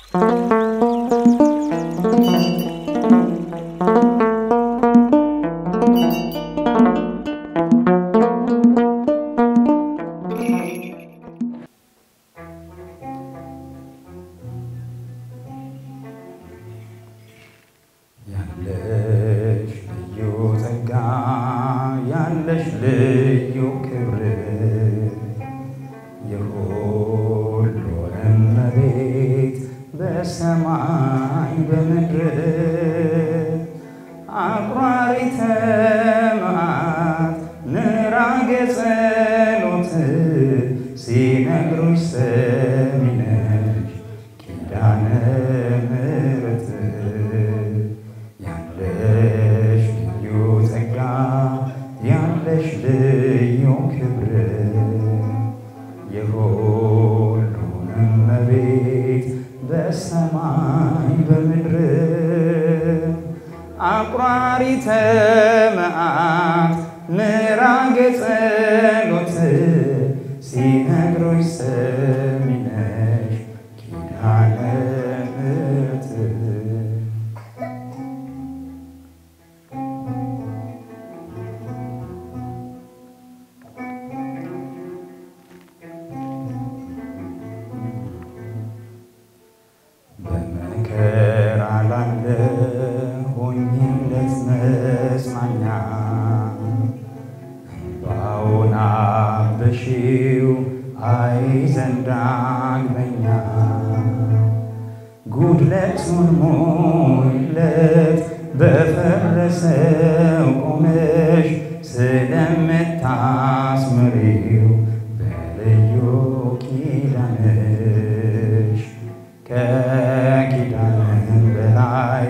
ያለሽ ልዩ ጸጋ ያለሽ ልዩ ክብር የሁሉን እመቤት በሰማይ በምድር አቁራሪተ መዓት ንራጌ ጸሎት ሲነግሩሽ ሰሚ ነሽ ኪዳነ ምሕረት ያለሽ ልዩ ጸጋ ያለሽ ልዩ ክብር የሁሉን እመቤት በሰማይ በምድር አቁራሪተ መዓት ምራጌ ጸሎት ሲነግሩሽ ሰሚ ነሽ ኪዳነ ምሕረት በመከራ ላለ ሆኝለት መጽናኛ እንባውን አበሺው አይ ዘንድ ዳግመኛ ጉድለቱን ሞይለት በፈረሰው ቆመሽ ስለምታስምሪው በልዩ ኪዳንሽ ከኪዳንም በላይ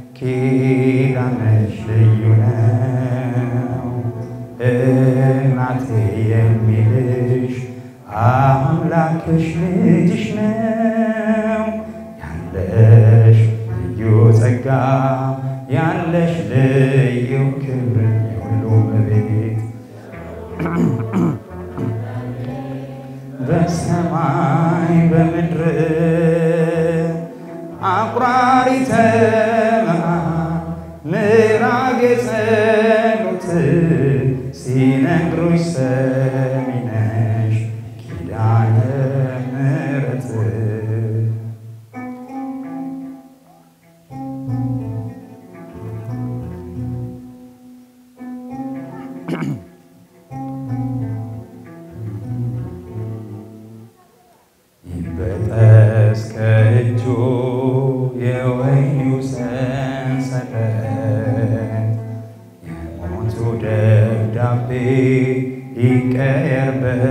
ኪዳንሽ ልዩ ነው። እናቴ የሚልሽ አምላክሽ ልጅሽ ነው። ያለሽ ልዩ ጸጋ ያለሽ ልዩ ክብር የሁሉ እመቤት በሰማይ በምድር አቁራሪተ መዓት ምራጌ ጸሎት ሲነግሩሽ ሰሚ ነሽ ኪዳነ ምሕረት ይበጠስ ከእጁ የወይኑ ሰንሰለት የሞቱ ደብዳቤ ይቀየር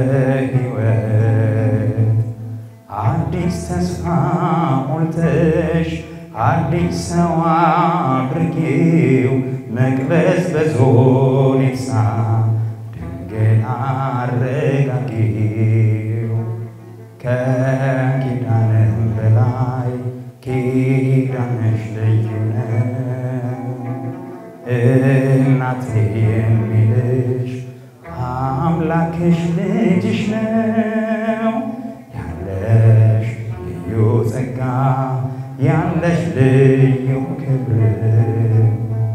በሕይወት አዲስ ተስፋ ሞልተሽ አዲስ ሰው አድርጌው መቅበዝ በዞኔሳ ድንግል አረጋጌው ከኪዳንም በላይ ኪዳንሽ ልዩ ነው። እናቴ የሚልሽ አምላክሽ ልጅሽ ነው። ያለሽ ልዩ ጸጋ ያለሽ ልዩ ክብር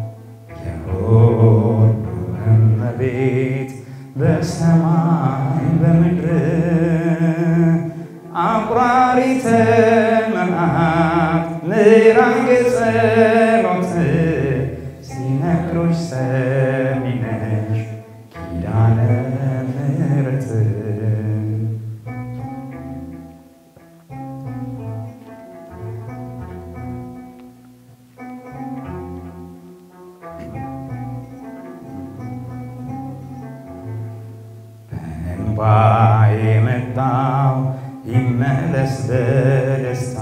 የሁሉ እመቤት በሰማይ በምድር አቁራሪተ መዓት ምራጌ ጸሎት ሲነግሩሽ ሰሚ ነሽ ኪዳነ ምሕረት በእንባ የመጣው ይመለስ በደስታ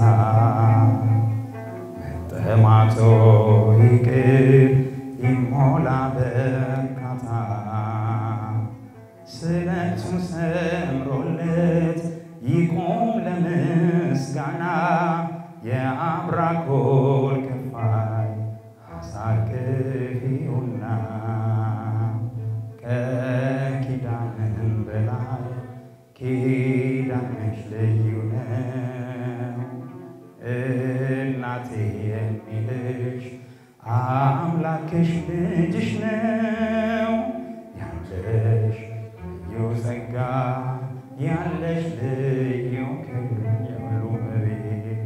መጠማቶ ይቅር ይሞላ በርካታ ስለቱ ሰምሮለት ይቆም ለምስጋና የአብራኮል ክፋይ አሳርግፊውና ከኪዳንም በላይ ኪዳንሽ ልዩ ነው። አምላክሽ ልጅሽ ነው ያለሽ ልዩ ጸጋ ያለሽ ልዩ ክብር የሁሉ እመቤት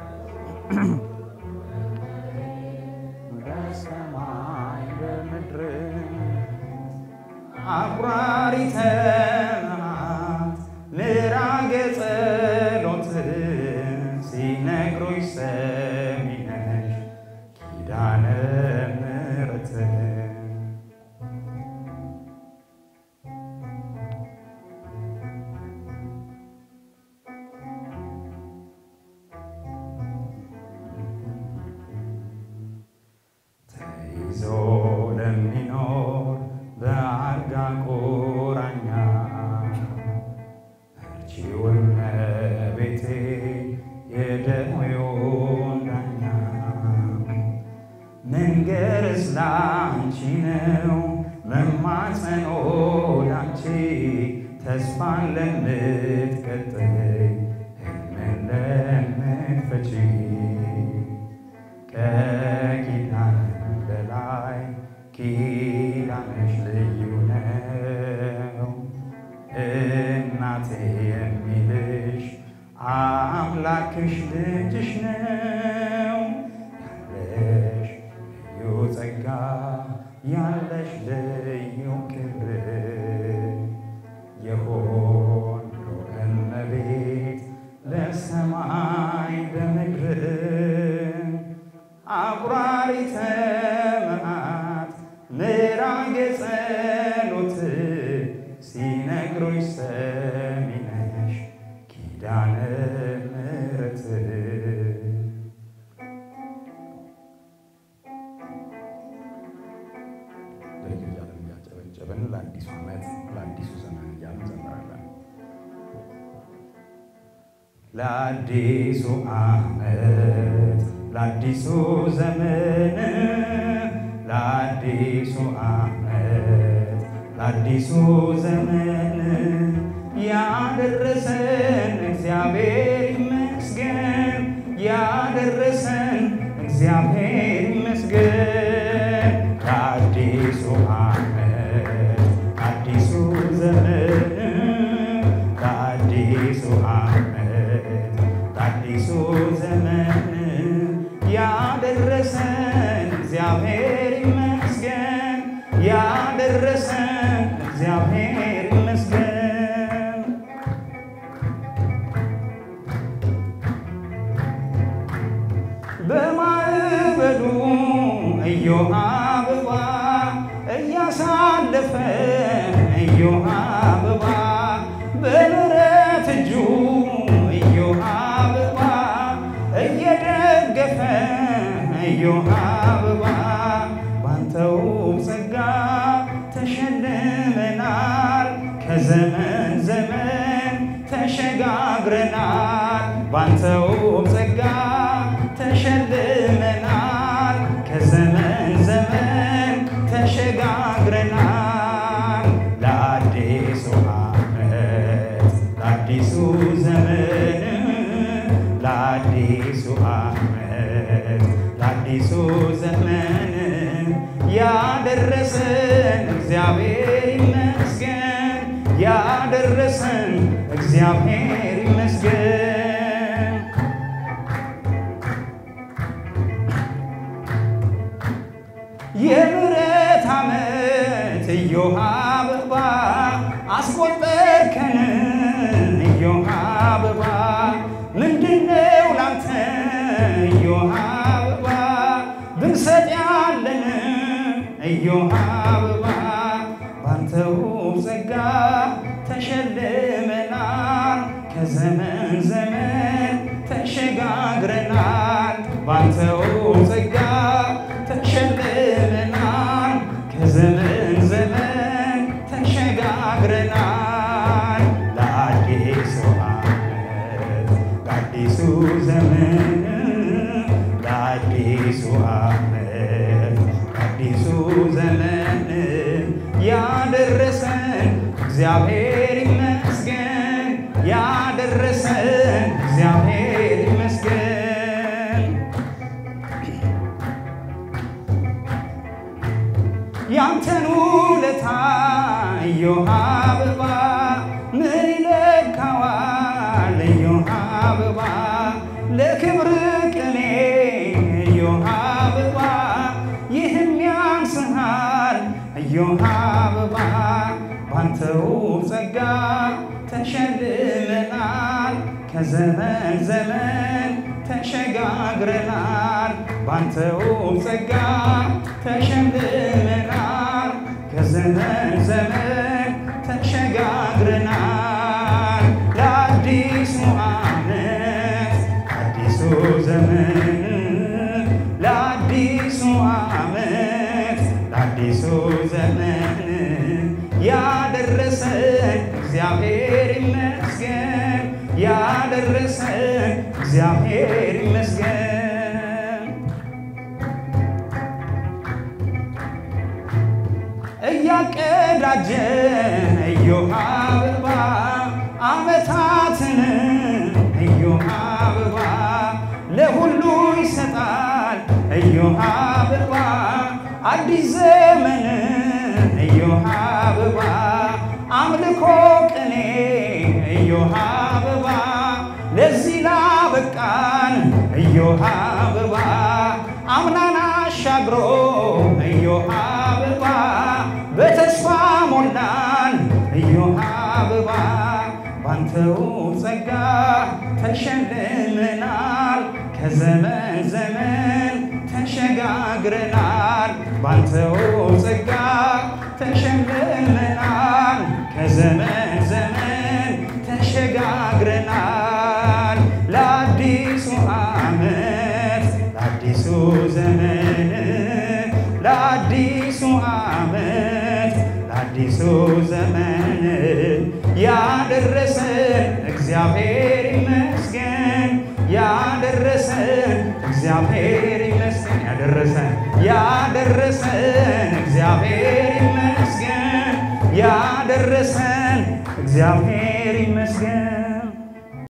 በሰማይ በምድር አቁራሪተ መዓት ምራገ ጸሎት ሲነግሩኝ ሰሚ ነሽ ኪዳነ ምሕረት ተይዞ ለሚኖር በአልጋ ቁራኛ እርቺው እመቤቴ የደዌውን ዳኛ መንገርስ ላንቺ ነው መማፀኖ ላንቺ ተስፋን ለምትቀጥይ ሕልምን ለምትፈቺ ከኪዳን በላይ ኪዳንሽ ልዩ ነው። እናቴ የሚልሽ አምላክሽ ልጅሽ ነው። ያለሽ ልዩ ጸጋ ያለሽ ልዩ ክብር የሆንሎ እመቤት ለሰማይ በምድር አቁራሪተ መዓት ምራገ ጸሎት ሲነግሩኝ ሰሚ ነሽ ኪዳነ ምሕረት እያለን እያጨበጨብን ለአዲሱ ዓመት ለአዲሱ ዘመን እያልን እንዘምራለን። ለአዲሱ ዓመት ለአዲሱ ዘመን ለአዲሱ ዓመት ለአዲሱ ዘመን ያደረሰን እግዚአብሔር ይመስገን ያደረሰን እግዚአብሔር ይመስገን ለአዲሱ ዓመት ለአዲሱ ዘመን ለአዲሱ ዓመት ለአዲሱ ዘመን ያደረሰን እግዚአብሔር ይመስገን ያደረሰን እግዚአብሔር ይመስገን በማዕበሉ እዮሃ አበባ እያሳለፈ እዮሃ አበባ በምሕረት እጁ እዮሃ አበባ እየደገፈ እዮሃ አበባ ባንተው ጸጋ ተሸልመናል ከዘመን ዘመን ተሸጋግረናል ባንተው ጸጋ ተሸልመናል ከዘመን ዘመን ተሸጋግረናል ለአዲሱ ዓመት ለአዲሱ ዘመን ለአዲሱ ዓመት ለአዲሱ ዘመን ያደረሰን እግዚአብሔር ይመስገን ያደረሰን እግዚአብሔር ይመስገን የምሕረት ዓመት እዮሃ አበባ አስቆጠርከን እዮሃ አበባ ምንድነው ላንተ እዮሃ አበባ ብንሰጥ ያለን እዮሃ አበባ ባንተው ጸጋ ተሸልመናል ከዘመን ዘመን ተሸጋግረናል ባንተው ጸጋ ተሸልመናል ከዘመን ዘመን ተሸጋግረናል ለአዲሱ ዓመት ለአዲሱ ዘመን ለአዲሱ ዓመት ለአዲሱ ዘመን ያደረሰን እግዚአብሔር ይመስገን ያደረሰን እግዚአብሔር ይመስገን እዮሃ አበባ ምን ይለካዋል እዮሃ አበባ ለክብር ቅኔ እዮሃ አበባ ይህም ያንስሃል እዮሃ አበባ ባንተው ጸጋ ተሸልመናል ከዘመን ዘመን ተሸጋግረናል ባንተው ጸጋ ተሸልመናል ከዘመን ዘመን ተሸጋግረናል ለአዲሱ ዓመት አዲሱ ዘመን ለአዲሱ ዓመት ለአዲሱ ዘመን ያደረሰን እግዚአብሔር ይመስገን ያደረሰን እግዚአብሔር ይመስገን። እያቀዳጀን እዮሃ አበባ ዓመታትን እዮሃ አበባ ለሁሉ ይሰጣል እዮሃ አበባ አዲስ ዘመን እዮሃ አበባ አምልኮ ቅኔ እዮሃ አበባ ለዚህ ላበቃን እዮሃ አበባ አምናን አሻግሮ እዮሃ አበባ በተስፋ ሞላን እዮሃ አበባ ባንተው ጸጋ ተሸልመናል ከዘመን ዘመን ተሸጋግረናል ባንተው ጸጋ ተሸልመናል ከዘመን ዘመን ተሸጋግረናል ለአዲሱ ዓመት ለአዲሱ ዘመን ለአዲሱ ዓመት ለአዲሱ ዘመን ያደረሰን እግዚአብሔር ይመስገን ያደረሰን እግዚአብሔር ይመስገን ያደረሰን ያደረሰን እግዚአብሔር ይመስገን ያደረሰን እግዚአብሔር ይመስገን